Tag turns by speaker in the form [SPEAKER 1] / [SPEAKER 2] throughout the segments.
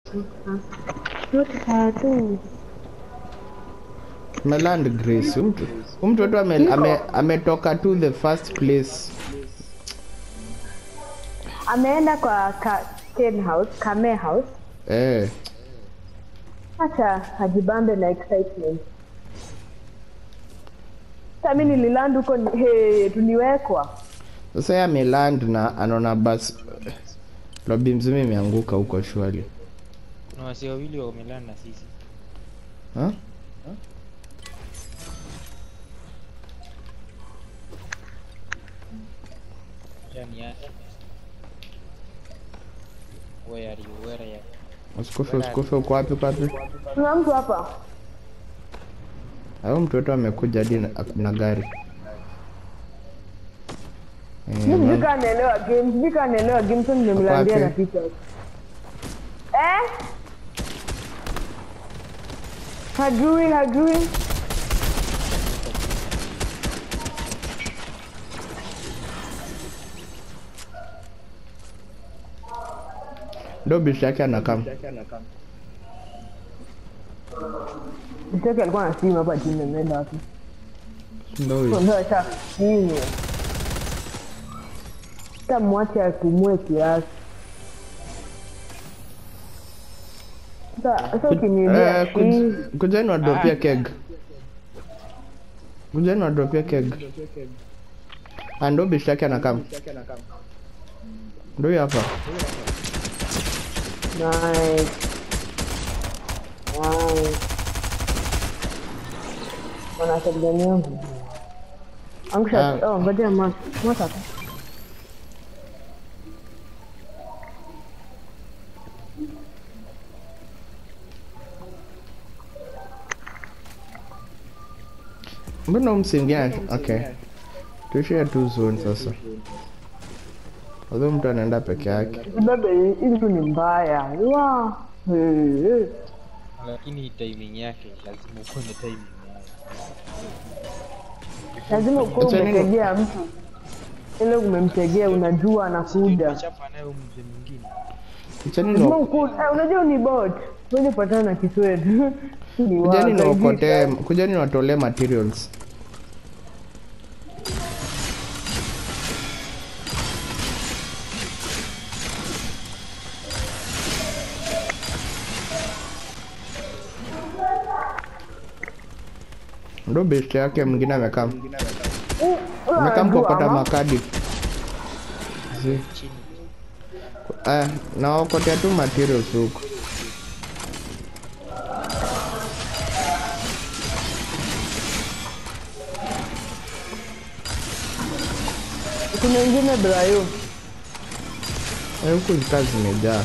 [SPEAKER 1] Yote tatu.
[SPEAKER 2] Meland Grace. Huyu mtu huyu mtoto ame, ame, ametoka to the first place.
[SPEAKER 1] Ameenda kwa ka, Ken House, Kame House.
[SPEAKER 2] Eh.
[SPEAKER 1] Acha ajibambe na excitement. Sasa mimi nililand huko ni- he, tuliwekwa.
[SPEAKER 2] Sasa yeye ameland na anaona basi lobi mzima imeanguka huko shwali.
[SPEAKER 3] Kuna wasee wawili wamelala na sisi.
[SPEAKER 2] Ha?
[SPEAKER 3] Acha niache. Where are you? Where are you?
[SPEAKER 2] Usikufe usikufe uko wapi uko wapi?
[SPEAKER 1] Kuna mtu hapa.
[SPEAKER 2] Au mtoto amekuja hadi na, na gari. Eh,
[SPEAKER 1] Mimi sijui kama naelewa game, sijui kama naelewa game so nimemlandia
[SPEAKER 2] Wapi?
[SPEAKER 1] na picha. Eh? Hajui, hajui.
[SPEAKER 2] ndo bishi yake anakam.
[SPEAKER 1] Mtoke alikuwa na simu hapa chini ameenda wapi?
[SPEAKER 2] Ndo huyo.
[SPEAKER 1] Ndio acha simu. Tamwache apumue kiasi. Sasa sasa ukiniambia
[SPEAKER 2] Eh, kuj- kujeni wadropia keg. Kujeni wadropia keg. Ah, ndo bishi yake anakam. Ndo huyo hapa.
[SPEAKER 1] Nice. Nice. Wanasaidiania nguvu. Angusha,
[SPEAKER 2] Ah.
[SPEAKER 1] oh, ngoja mas. Mas hapa.
[SPEAKER 2] Mbona umsingia? Okay. Tuishie tu zone sasa. Although mtu anaenda peke yake.
[SPEAKER 1] Baba, hizi tu ni mbaya. Wa. Eh, eh.
[SPEAKER 3] Lakini timing yake lazima ukuwe na timing yake.
[SPEAKER 1] Lazima ukuwe
[SPEAKER 2] Acha nini?
[SPEAKER 1] umetegea mtu. Ile umemtegea unajua anakuja.
[SPEAKER 3] Umechapa naye huyu mzee mwingine.
[SPEAKER 2] Kichani
[SPEAKER 1] Lazima
[SPEAKER 2] no,
[SPEAKER 1] ukuwe, eh, unajua ni bot. Wewe patana na kiswetu. Ni
[SPEAKER 2] kujani
[SPEAKER 1] waka,
[SPEAKER 2] niokotee, kujani niwatolee materials. Ndo best yake mwingine amekaa.
[SPEAKER 1] Uh, uh,
[SPEAKER 2] Amekaa
[SPEAKER 1] anajua,
[SPEAKER 2] mkokota
[SPEAKER 1] ama?
[SPEAKER 2] makadi. Zi.
[SPEAKER 3] Chini.
[SPEAKER 2] Eh, naokotea tu materials huku.
[SPEAKER 1] Kuna ingine Brayo.
[SPEAKER 2] Eh, huku zikaa zimejaa.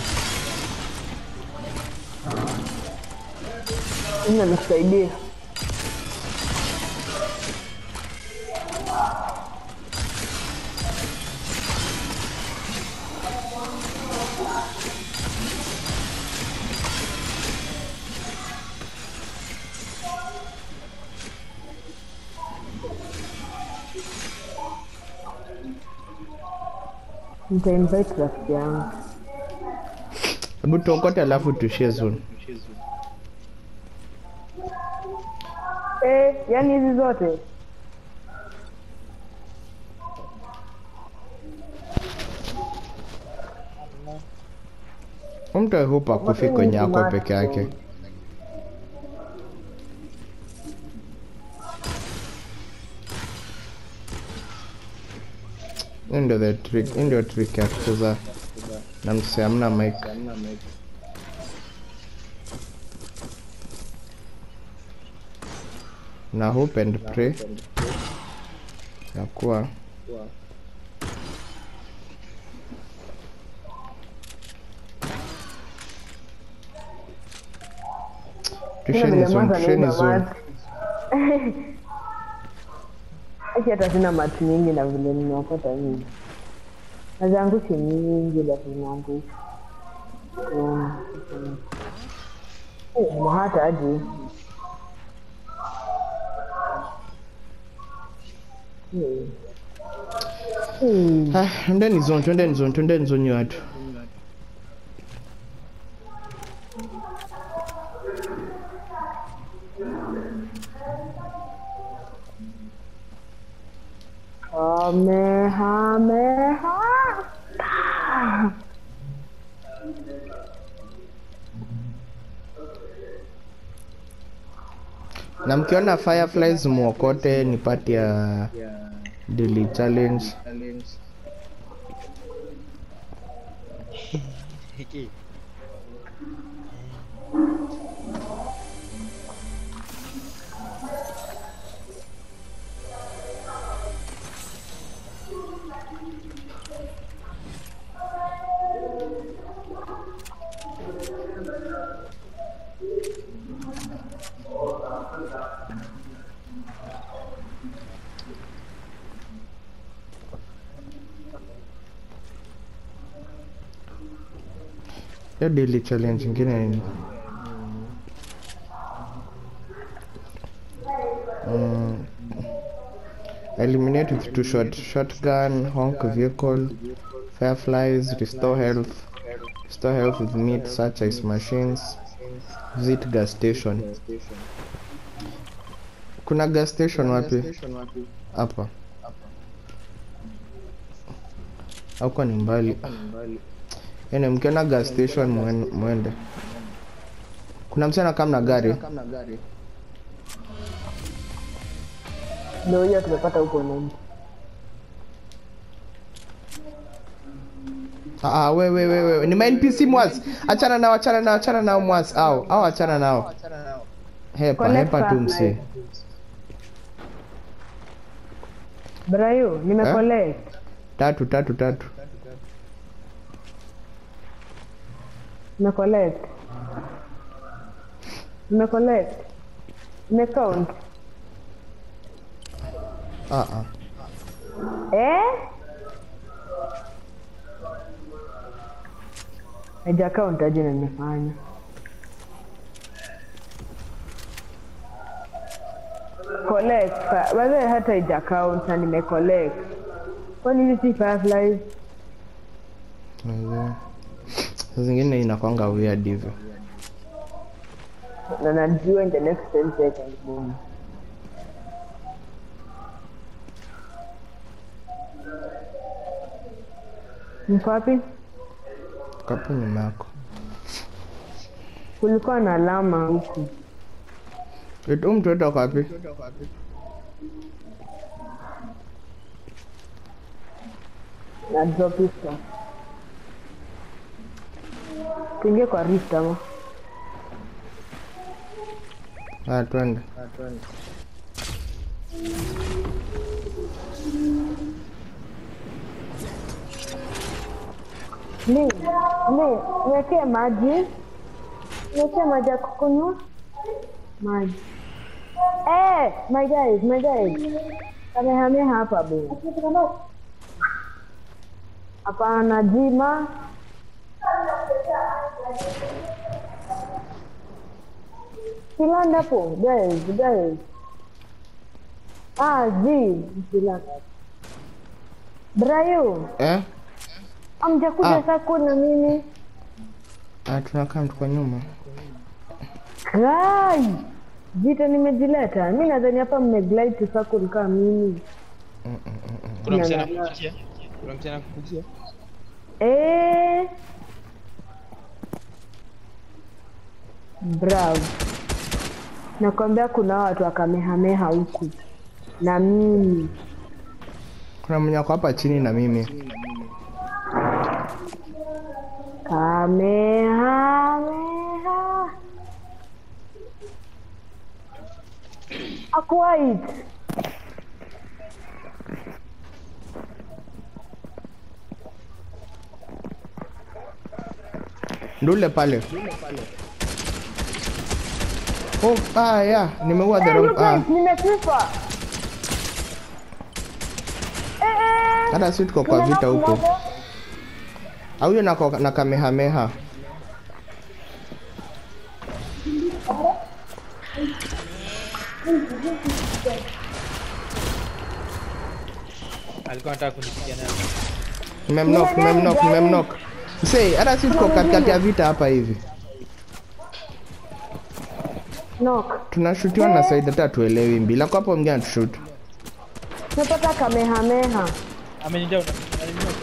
[SPEAKER 1] Ina nisaidie. Nitainvite rafiki yangu.
[SPEAKER 2] Hebu tuokote alafu tuishie zone.
[SPEAKER 1] Eh, yani hizi zote
[SPEAKER 2] Mtu hupa kufi kwenye ako peke yake. Hii ndio the trick, hii ndio trick ya kucheza na mse hamna mic. Na hope and pray ya kuwa tusheni zone, tusheni zone.
[SPEAKER 1] Aki hata sina mati nyingi na vile nimewapata nyingi. Naziangushe nyingi basi naangusha. Um, eh, mahata aje. Hmm. Hmm.
[SPEAKER 2] Ah, Twendeni zone, twendeni zone, twendeni zone ya watu.
[SPEAKER 1] Kamehameha.
[SPEAKER 2] na mkiona fireflies muokote ni part ya daily challenge
[SPEAKER 3] Hiki.
[SPEAKER 2] hiyo daily challenge ingine ni mm, eliminate with two shot shotgun honk vehicle fireflies restore health restore health with meat such as machines visit gas station kuna gas station wapi hapa auko ni mbali yani mkiona gas station mwen- mwende kuna msichana kama na gari
[SPEAKER 1] Ndio hiyo tumepata huko nini.
[SPEAKER 2] Ah, we, we, we, we. Ni ma NPC mwas. Achana nao, achana nao, achana nao mwas. Au, au achana nao. Hepa,
[SPEAKER 1] Collect
[SPEAKER 2] hepa tu
[SPEAKER 1] fireflies.
[SPEAKER 2] msee.
[SPEAKER 1] Brayo, nimecollect.
[SPEAKER 2] Tatu, tatu, tatu.
[SPEAKER 1] Nimecollect. Nimecollect. Nimecount.
[SPEAKER 2] Ah, ah.
[SPEAKER 1] Eh? Haija count aje na nimefanya. Collect. fa- Wewe hata haija count na nimecollect. Kwani hizi si fireflies?
[SPEAKER 2] Mazee. Saa zingine inakwanga weird hivyo.
[SPEAKER 1] Na najua in the next 10 seconds. boom. Mko wapi?
[SPEAKER 2] Kapo nyuma yako.
[SPEAKER 1] Kulikuwa na alama huku.
[SPEAKER 2] Wetu mtu wetu ako wapi?
[SPEAKER 1] na drop rift tuingie kwa rift ama
[SPEAKER 2] Ah, twende.
[SPEAKER 1] ni ni niwekee maji niwekee maji ya kukunywa maji eh my guys my guys kamehamia hapa bu hapana jima Kilanda po, guys, guys. Ah, zi, kilanda. Brayo,
[SPEAKER 2] Eh?
[SPEAKER 1] amjakuja
[SPEAKER 2] Ah.
[SPEAKER 1] sako na mimi.
[SPEAKER 2] Ah, tunakaa mtu kwa nyuma.
[SPEAKER 1] Kai, jita nimejileta. Mi nadhani hapa mmeglide sako kama mimi.
[SPEAKER 3] Kuna msichana
[SPEAKER 1] Nyanya.
[SPEAKER 3] kukujia? Kuna msichana kukujia?
[SPEAKER 1] Eh. Bravo. Nakwambia kuna watu wakamehameha huku na mimi.
[SPEAKER 2] Kuna mwenye ako hapa chini na mimi.
[SPEAKER 1] Kamehameha. Akwait.
[SPEAKER 2] Ndule pale. Oh, ah, yeah. Nimeua the
[SPEAKER 1] Eh,
[SPEAKER 2] wrong.
[SPEAKER 1] look
[SPEAKER 2] Ah,
[SPEAKER 1] guys, nimekufa. Eh, eh.
[SPEAKER 2] hata si tuko kwa vita
[SPEAKER 1] Nimeknock
[SPEAKER 2] huko.
[SPEAKER 1] mmoja.
[SPEAKER 2] Au huyo nako na kamehameha.
[SPEAKER 3] Alikuwa anataka kunipiga nayo.
[SPEAKER 2] Nimemnock, nimemnock, nimemnock. Msee, hata si tuko katikati ya vita hapa hivi.
[SPEAKER 1] Knock.
[SPEAKER 2] Tunashutiwa na side hata tuelewi mbili. Ako hapo mwingine tushoot.
[SPEAKER 1] Napata kamehameha.
[SPEAKER 3] Amenindown. Amenindown.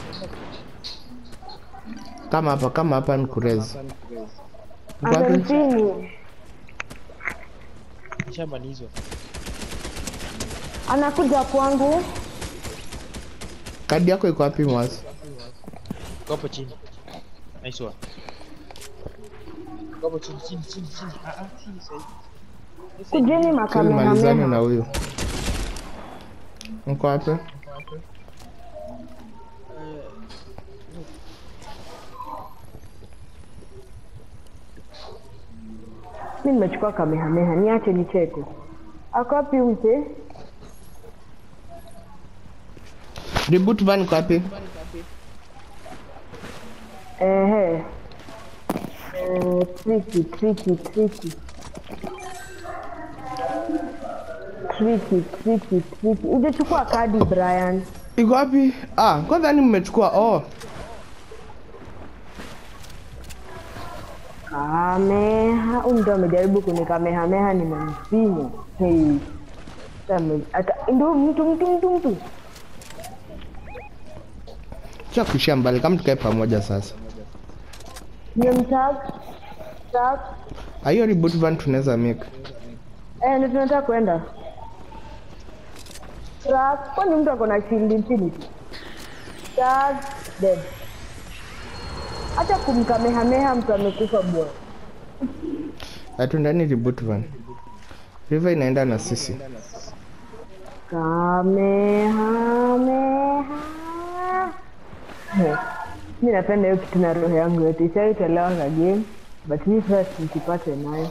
[SPEAKER 2] Kama hapa, kama hapa nikurezi. Uko wapi?
[SPEAKER 1] Amemfini.
[SPEAKER 3] Nishamalizwa.
[SPEAKER 1] Anakuja kwangu.
[SPEAKER 2] Kadi yako iko wapi mwasi?
[SPEAKER 3] Uko hapo chini. Nice one. Uko hapo chini chini chini chini. Ah ah, chini sasa.
[SPEAKER 1] Kujeni
[SPEAKER 2] Sio malizane na
[SPEAKER 1] makamehameha.
[SPEAKER 2] huyu. Uko wapi?
[SPEAKER 1] Mi nimechukua kamehameha. Niache nicheke. Ako wapi mzee?
[SPEAKER 2] Reboot van iko wapi?
[SPEAKER 1] Ehe. Eh, tricky, tricky, tricky. Tricky, tricky, tricky. Ujachukua kadi Brian.
[SPEAKER 2] Iko wapi? Ah, kwanza ni mmechukua. Oh,
[SPEAKER 1] Kameha, huyu mtu amejaribu kunikamehameha nimemfinya. Hey. Ame- ata ndio mtu mtu mtu mtu.
[SPEAKER 2] cha kuishia mbali kama tukae pamoja sasa.
[SPEAKER 1] Nimemtag. Tag.
[SPEAKER 2] Ah, hiyo reboot van tunaweza make.
[SPEAKER 1] Eh, ndio tunataka kwenda. Track, kwani mtu ako na shield infinity? Tag dead. Acha kumkamehameha mtu amekufa bwana.
[SPEAKER 2] Hatundani reboot van. River inaenda na sisi.
[SPEAKER 1] Kamehameha. Eh, Mi napenda hiyo kitu na roho yangu yote. Ishaitolewa ka game, but mi first nikipate nayo.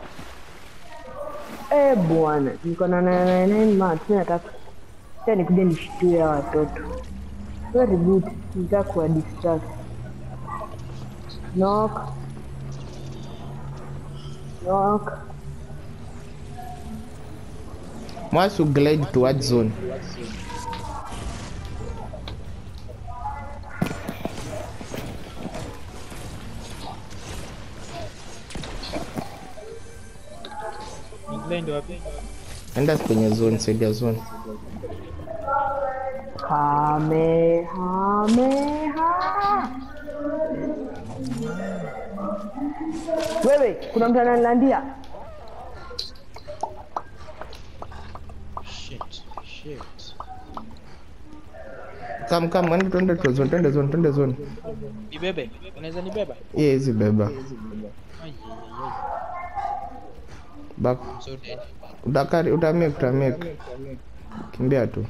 [SPEAKER 1] Eh bwana, niko na 99 marks. Mi nataka sasa nikuje nishtue hawa watoto. Very good. Nitaka kuwa distract. Knock. Knock.
[SPEAKER 2] Mwasi glide towards zone.
[SPEAKER 3] England wapi?
[SPEAKER 2] Enda kwenye zone, side ya zone.
[SPEAKER 1] Kamehameha. Wewe, kuna mtu ananilandia.
[SPEAKER 3] Shit. Shit.
[SPEAKER 2] Kam kam, mwende twende tu zone, twende zone, twende zone.
[SPEAKER 3] Nibebe. Unaweza nibeba?
[SPEAKER 2] Yeye hizi beba.
[SPEAKER 3] Ai ai ai.
[SPEAKER 2] Back.
[SPEAKER 3] So dead.
[SPEAKER 2] Utakari, utamake, utamake. Kimbia tu.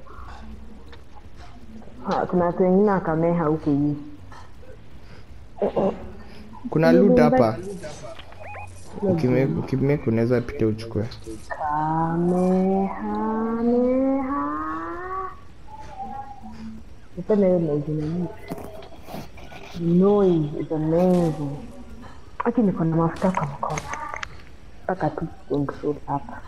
[SPEAKER 1] Ha, kuna watu wengine akameha huku juu.
[SPEAKER 2] Kuna loot hapa. Ukimake, ukimake unaweza pita uchukue.
[SPEAKER 1] Kamehameha. Napenda hiyo noise na mtu. Noise is amazing. Aki niko na mafuta kwa mkono. Mpaka tu control hapa.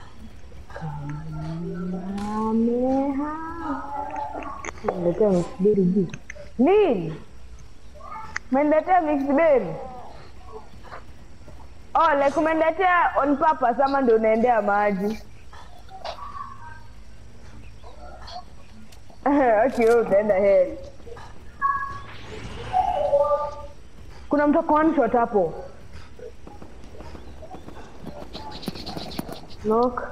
[SPEAKER 1] Kamehameha. Niletea mixberi juu. Nini? Umeniletea mixberi? Oh, like umeniletea on purpose ama ndio unaendea maji? okay, wewe utaenda heri. Kuna mtu ako one shot hapo. Knock.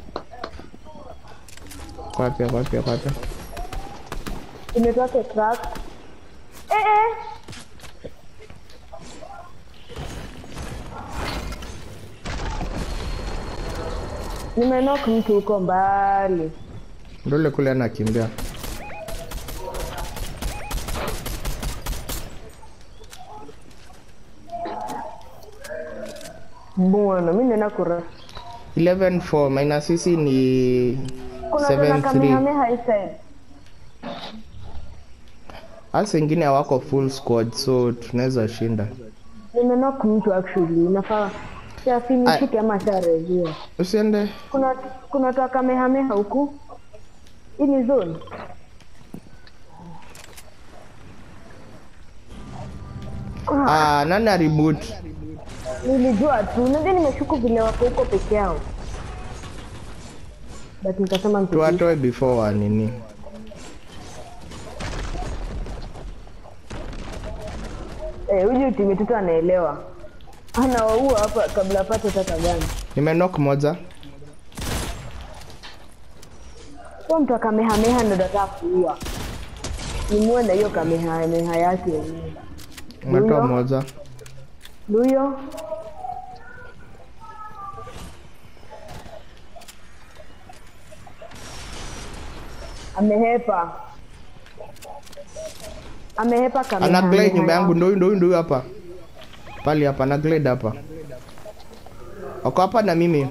[SPEAKER 2] Kwapi, kwapi, kwapi.
[SPEAKER 1] Imetoka crack. Eh eh. Nimenock mtu huko mbali.
[SPEAKER 2] Ndole kule anakimbia.
[SPEAKER 1] Bwana, mimi nenda kura.
[SPEAKER 2] 11 4 minus sisi ni
[SPEAKER 1] Kuna
[SPEAKER 2] 7
[SPEAKER 1] tuna
[SPEAKER 2] 3.
[SPEAKER 1] kamehameha high side.
[SPEAKER 2] Hasa wengine hawako full squad so tunaweza shinda.
[SPEAKER 1] Nimenock mtu actually. Inafaa shafinishike ama sharejea.
[SPEAKER 2] Usiende.
[SPEAKER 1] Kuna kuna toa kamehameha huku. Hii ni zone.
[SPEAKER 2] Ah, nani a reboot?
[SPEAKER 1] Nilijua tu. Unajua nimeshuku vile wako huko peke yao. but nikasema mpitie.
[SPEAKER 2] tuwatoe before wa nini
[SPEAKER 1] Eh, huyu timitutu anaelewa. Anawaua hapa kabla apate hata gani.
[SPEAKER 2] nimenok moja
[SPEAKER 1] Kwa mtu akamehameha ndo nataka kuua. Nimue na hiyo kamehameha yake yenyewe.
[SPEAKER 2] umetoa
[SPEAKER 1] Huyo?
[SPEAKER 2] moja
[SPEAKER 1] Luyo. Amehepa. Amehepa kamehameha.
[SPEAKER 2] ana glide nyumba yangu
[SPEAKER 1] yake.
[SPEAKER 2] ndo huyu ndo huyu ndo huyu hapa pali hapa na glide hapa wako hapa na mimi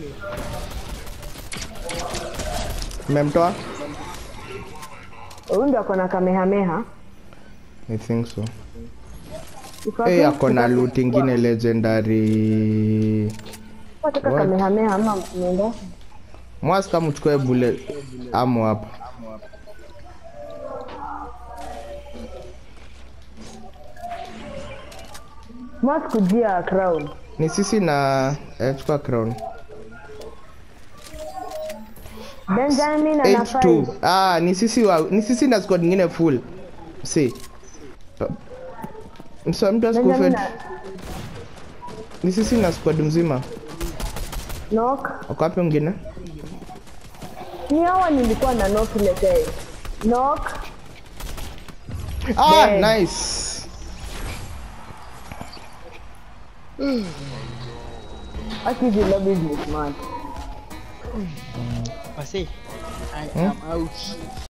[SPEAKER 2] nimemtoa
[SPEAKER 1] Huyu ndo ako na kamehameha.
[SPEAKER 2] i think so
[SPEAKER 1] Iko
[SPEAKER 2] hey,
[SPEAKER 1] wapi?
[SPEAKER 2] ako na loot ingine legendary
[SPEAKER 1] Wataka
[SPEAKER 2] What?
[SPEAKER 1] kamehameha ama mnenda?
[SPEAKER 2] mwasi kama uchukue bule amo hapa
[SPEAKER 1] Mas kujia crown.
[SPEAKER 2] ni sisi na eh, chukua crown
[SPEAKER 1] Benjamin ana
[SPEAKER 2] 82
[SPEAKER 1] five.
[SPEAKER 2] ah ni sisi wa, ni sisi na squad nyingine full si msa mtu
[SPEAKER 1] Benjamin
[SPEAKER 2] asikufed
[SPEAKER 1] na
[SPEAKER 2] ni sisi na squad mzima
[SPEAKER 1] knock.
[SPEAKER 2] wako wapi mwingine
[SPEAKER 1] Ni hawa nilikuwa na knock ile day. Knock.
[SPEAKER 2] ah
[SPEAKER 1] Dead.
[SPEAKER 2] nice
[SPEAKER 1] Aki hizi lobbies ni smart.
[SPEAKER 3] Wase, I am out.